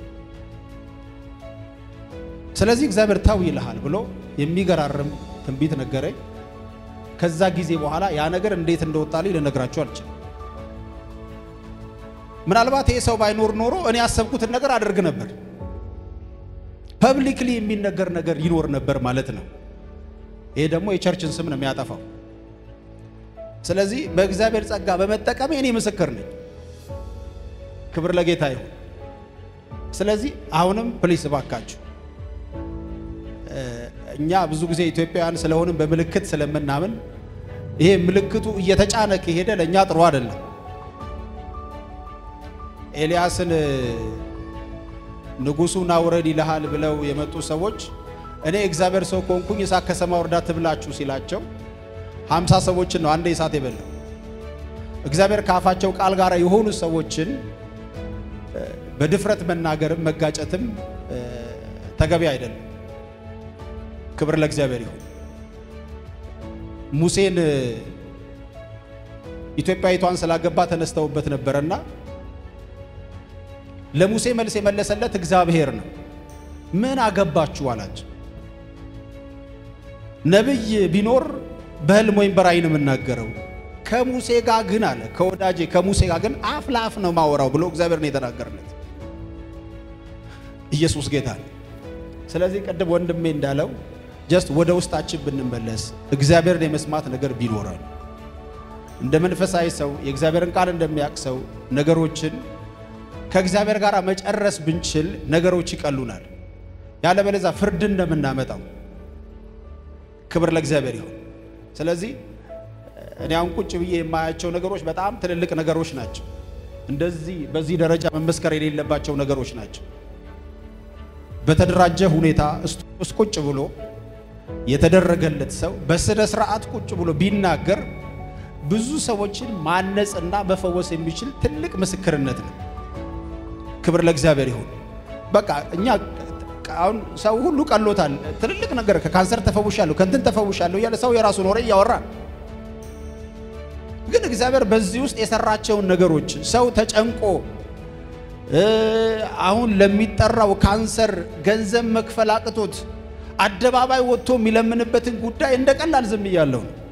ስለዚህ እግዚአብሔር ተው ይልሃል ብሎ የሚገራርም ትንቢት ነገረኝ። ከዛ ጊዜ በኋላ ያ ነገር እንዴት እንደወጣልኝ ልነግራችሁ አልችልም። ምናልባት ይሄ ሰው ባይኖር ኖሮ እኔ ያሰብኩትን ነገር አደርግ ነበር። ፐብሊክሊ የሚነገር ነገር ይኖር ነበር ማለት ነው። ይሄ ደግሞ የቸርችን ስም ነው የሚያጠፋው። ስለዚህ በእግዚአብሔር ጸጋ በመጠቀሜ እኔ ምስክር ነኝ። ክብር ለጌታ ይሁን። ስለዚህ አሁንም ፕሊስ እባካችሁ እ፣ እኛ ብዙ ጊዜ ኢትዮጵያውያን ስለሆንም በምልክት ስለምናምን ይሄ ምልክቱ እየተጫነ ከሄደ ለእኛ ጥሩ አይደለም። ኤልያስን እ፣ ንጉሡ ና ውረድ ይልሃል ብለው የመጡ ሰዎች እኔ እግዚአብሔር ሰው ከሆንኩኝ እሳት ከሰማይ ወርዳ ትብላችሁ ሲላቸው ሀምሳ ሰዎችን ነው አንዴ እሳት የበላው። እግዚአብሔር ከአፋቸው ቃል ጋር የሆኑ ሰዎችን እ፣ በድፍረት መናገርም መጋጨትም እ፣ ተገቢ አይደለም። ክብር ለእግዚአብሔር ይሁን። ሙሴን እ፣ ኢትዮጵያዊቷን ስላገባ ተነስተውበት ነበረና ለሙሴ መልስ የመለሰለት እግዚአብሔር ነው። ምን አገባችሁ አላቸው። ነቢይ ቢኖር በህልም ወይም በራእይ ነው የምናገረው። ከሙሴ ጋር ግን አለ ከወዳጄ ከሙሴ ጋር ግን አፍ ለአፍ ነው ማወራው ብሎ እግዚአብሔር ነው የተናገርለት። ኢየሱስ ጌታ ነው። ስለዚህ ቅድም ወንድሜ እንዳለው ጀስት ወደ ውስጣችን ብንመለስ እግዚአብሔርን የመስማት ነገር ቢኖረን እንደ መንፈሳዊ ሰው የእግዚአብሔርን ቃል እንደሚያውቅ ሰው ነገሮችን ከእግዚአብሔር ጋር መጨረስ ብንችል ነገሮች ይቀሉናል። ያለበለዚያ ፍርድ እንደምናመጣው ክብር ለእግዚአብሔር ይሁን። ስለዚህ እኔ አሁን ቁጭ ብዬ የማያቸው ነገሮች በጣም ትልልቅ ነገሮች ናቸው። እንደዚህ በዚህ ደረጃ መመስከር የሌለባቸው ነገሮች ናቸው። በተደራጀ ሁኔታ ውስጥ ቁጭ ብሎ የተደረገለት ሰው በስነ ስርዓት ቁጭ ብሎ ቢናገር ብዙ ሰዎችን ማነጽና መፈወስ የሚችል ትልቅ ምስክርነት ነው። ክብር ለእግዚአብሔር ይሁን። በቃ እኛ አሁን ሰው ሁሉ ቀሎታል። ትልልቅ ነገር ከካንሰር ተፈውሻለሁ ከእንትን ተፈውሻለሁ እያለ ሰው የራሱን ወሬ እያወራ ግን እግዚአብሔር በዚህ ውስጥ የሰራቸውን ነገሮች ሰው ተጨንቆ እ፣ አሁን ለሚጠራው ካንሰር ገንዘብ መክፈል አቅቶት አደባባይ ወጥቶ የሚለምንበትን ጉዳይ እንደ ቀላል ዝም እያለሁ ነው።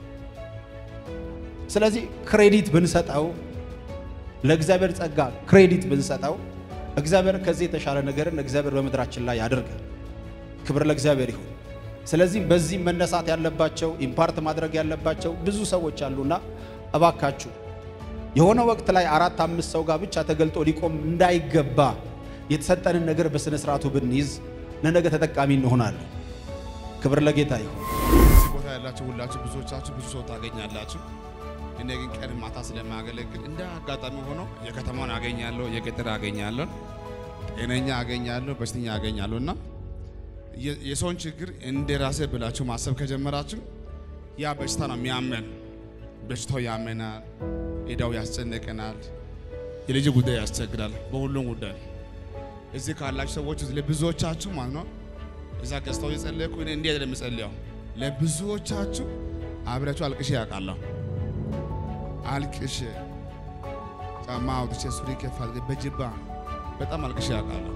ስለዚህ ክሬዲት ብንሰጠው ለእግዚአብሔር ጸጋ ክሬዲት ብንሰጠው እግዚአብሔር ከዚህ የተሻለ ነገርን እግዚአብሔር በምድራችን ላይ ያደርጋል። ክብር ለእግዚአብሔር ይሁን። ስለዚህ በዚህ መነሳት ያለባቸው ኢምፓርት ማድረግ ያለባቸው ብዙ ሰዎች አሉና እባካችሁ የሆነ ወቅት ላይ አራት አምስት ሰው ጋር ብቻ ተገልጦ ሊቆም እንዳይገባ የተሰጠንን ነገር በስነ ስርዓቱ ብንይዝ ለነገ ተጠቃሚ እንሆናለን። ክብር ለጌታ ይሁን። እዚህ ቦታ ያላችሁ ሁላችሁ ብዙዎቻችሁ ብዙ ሰው ታገኛላችሁ። እኔ ግን ቀን ማታ ስለማገለግል እንደ አጋጣሚ ሆኖ የከተማውን አገኛለሁ፣ የገጠር አገኛለሁ፣ ጤነኛ አገኛለሁ፣ በሽተኛ አገኛለሁ እና የ- የሰውን ችግር እንደ ራሴ ብላችሁ ማሰብ ከጀመራችሁ ያ በሽታ ነው የሚያመን። በሽታው ያመናል፣ ዕዳው ያስጨንቀናል፣ የልጅ ጉዳይ ያስቸግራል፣ በሁሉም ጉዳይ እዚህ ካላችሁ ሰዎች ውስጥ ለብዙዎቻችሁ ማለት ነው እዛ ገዝተው የጸለይኩ እኔ እንዲህ አይደለም የምጸልየው ለብዙዎቻችሁ አብሬያችሁ አልቅሼ ያውቃለሁ። አልቅሼ ጫማ አውጥቼ ሱሪ ከፍ አድርጌ በጅባ በጣም አልቅሼ ያውቃለሁ።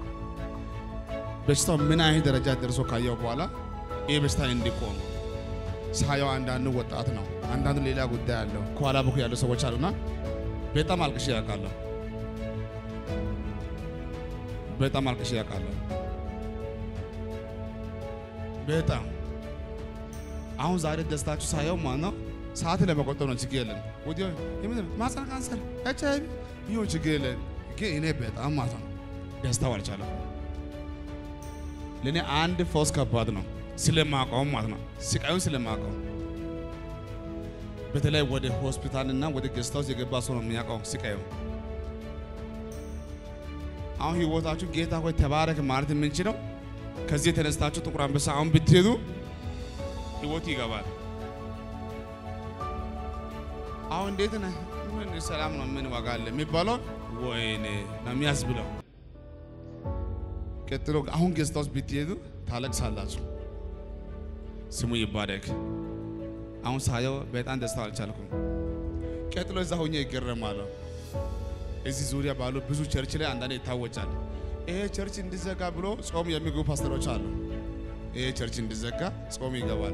በሽታው ምን አይነት ደረጃ ደርሶ ካየው በኋላ ይህ በሽታ እንዲቆም ሳየው አንዳንዱ ወጣት ነው፣ አንዳንዱ ሌላ ጉዳይ አለው፣ ከኋላ በኩል ያሉ ሰዎች አሉና በጣም አልቅሼ ያውቃለሁ። በጣም አልቅሼ ያውቃለሁ። በጣም አሁን ዛሬ ደስታችሁ ሳየው ማለት ነው ሰዓት ለመቆጠብ ነው፣ ችግር የለም። ወዲያው የምን ማህፀን ካንሰር ኤች አይ ቪ ይሁን ችግር የለም። ግን እኔ በጣም ማለት ነው ደስታው አልቻለም። ለእኔ አንድ ፈውስ ከባድ ነው ስለማውቀው ማለት ነው ስቃዩን ስለማውቀው በተለይ ወደ ሆስፒታልና ወደ ጌስት ሃውስ የገባ ሰው ነው የሚያውቀው ስቃዩ። አሁን ህይወታችሁ ጌታ ሆይ ተባረክ ማለት የምንችለው ከዚህ የተነስታችሁ ጥቁር አንበሳ አሁን ብትሄዱ ህይወት ይገባል። አሁን እንዴት ነህ? ምን ሰላም ነው፣ ምን ዋጋ አለ የሚባለው ወይኔ ነው የሚያስብለው። ቀጥሎ አሁን ጌስት ሃውስ ብትሄዱ ታለቅሳላችሁ። ስሙ ይባረክ። አሁን ሳየው በጣም ደስታ አልቻልኩም። ቀጥሎ እዛ ሆኜ ይገረማለሁ። እዚህ ዙሪያ ባሉ ብዙ ቸርች ላይ አንዳንዴ ይታወጃል። ይሄ ቸርች እንዲዘጋ ብሎ ጾም የሚገቡ ፓስተሮች አሉ። ይሄ ቸርች እንዲዘጋ ጾም ይገባሉ።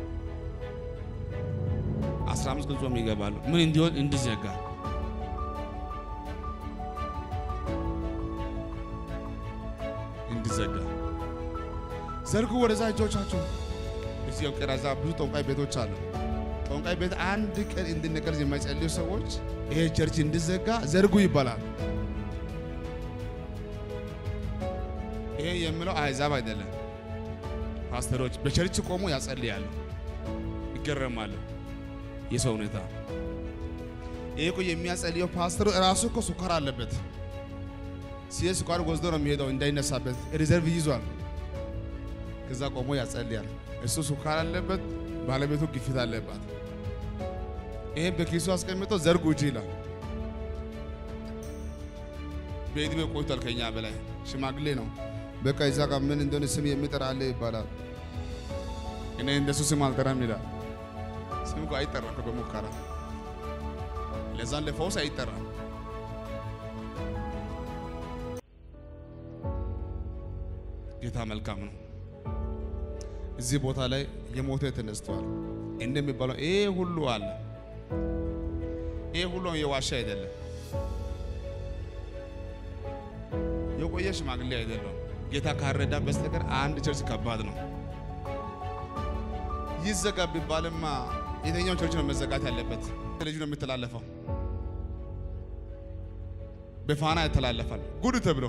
15 ቀን ጾም ይገባሉ። ምን እንዲሆን እንዲዘጋ እንዲዘጋ ዘርጉ ወደዛ እጆቻችሁ። እዚህ ቀረዛ ብዙ ጠንቋይ ቤቶች አሉ። ጠንቋይ ቤት አንድ ቀን እንድንቀርዝ የማይጸልዩ ሰዎች ይሄ ቸርች እንዲዘጋ ዘርጉ ይባላል። ይሄ የሚለው አሕዛብ አይደለም። ፓስተሮች በቸርች ቆሞ ያጸልያሉ፣ ይገረማሉ። የሰው ሁኔታ ይሄ እኮ የሚያጸልየው ፓስተሩ እራሱ እኮ ስኳር አለበት። ሲሄድ ስኳር ወስዶ ነው የሚሄደው እንዳይነሳበት ሪዘርቭ ይዟል። ከዛ ቆሞ ያጸልያል። እሱ ስኳር አለበት፣ ባለቤቱ ግፊት አለባት። ይሄን በኪሱ አስቀምጦ ዘርጉ እጅ ይላል። በዕድሜ ቆይቷል ከኛ በላይ ሽማግሌ ነው። በቃ እዛ ጋር ምን እንደሆነ ስም የሚጠራ አለ ይባላል። እኔ እንደሱ ስም አልጠራም ይላል። ስም እኮ አይጠራም እኮ በሙከራ ለዛን ለፈውስ አይጠራም። ጌታ መልካም ነው። እዚህ ቦታ ላይ የሞተ ተነስተዋል እንደሚባለው ይሄ ሁሉ አለ። ይሄ ሁሉ የዋሻ አይደለም፣ የቆየ ሽማግሌ አይደለም። ጌታ ካረዳ በስተቀር አንድ ቸርች ከባድ ነው። ይዘጋ ቢባልማ የትኛው ቸርች ነው መዘጋት ያለበት? ልጁ ነው የሚተላለፈው፣ በፋና ይተላለፋል። ጉድ ተብሎ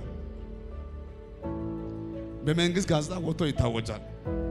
በመንግስት ጋዜጣ ወጥቶ ይታወጃል።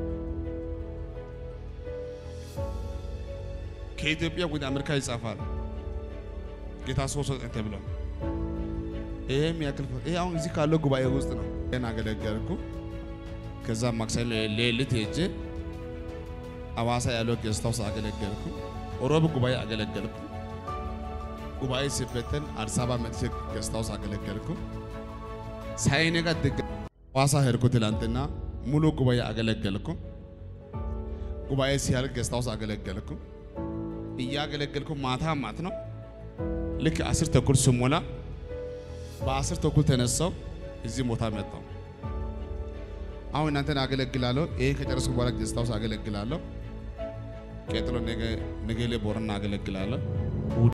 ከኢትዮጵያ ወደ አሜሪካ ይጻፋል። ጌታ ሶስት ወጥ ተብሎ ይሄም ያክል ይሄ አሁን እዚህ ካለው ጉባኤ ውስጥ ነው። ይሄን አገለገልኩ። ከዛ ማክሰኞ ሌሊት ሄጄ አዋሳ ያለው ጌስት ሃውስ አገለገልኩ። ሮብ ጉባኤ አገለገልኩ። ጉባኤ ሲበተን አዲስ አበባ መጥቼ ጌስት ሃውስ አገለገልኩ። ሳይነጋ ድጋ አዋሳ ሄድኩ። ትላንትና ሙሉ ጉባኤ አገለገልኩ። ጉባኤ ሲያልቅ ጌስት ሃውስ አገለገልኩ። እያገለገልኩ ማታ ማት ነው ልክ አስር ተኩል ስሞላ በአስር ተኩል ተነሳው እዚህ ቦታ መጣው። አሁን እናንተን አገለግላለሁ። ይሄን ከጨረስኩ በኋላ ጌስት ሃውስ አገለግላለሁ። ቀጥሎ ነገ ነገሌ ቦረና አገለግላለሁ።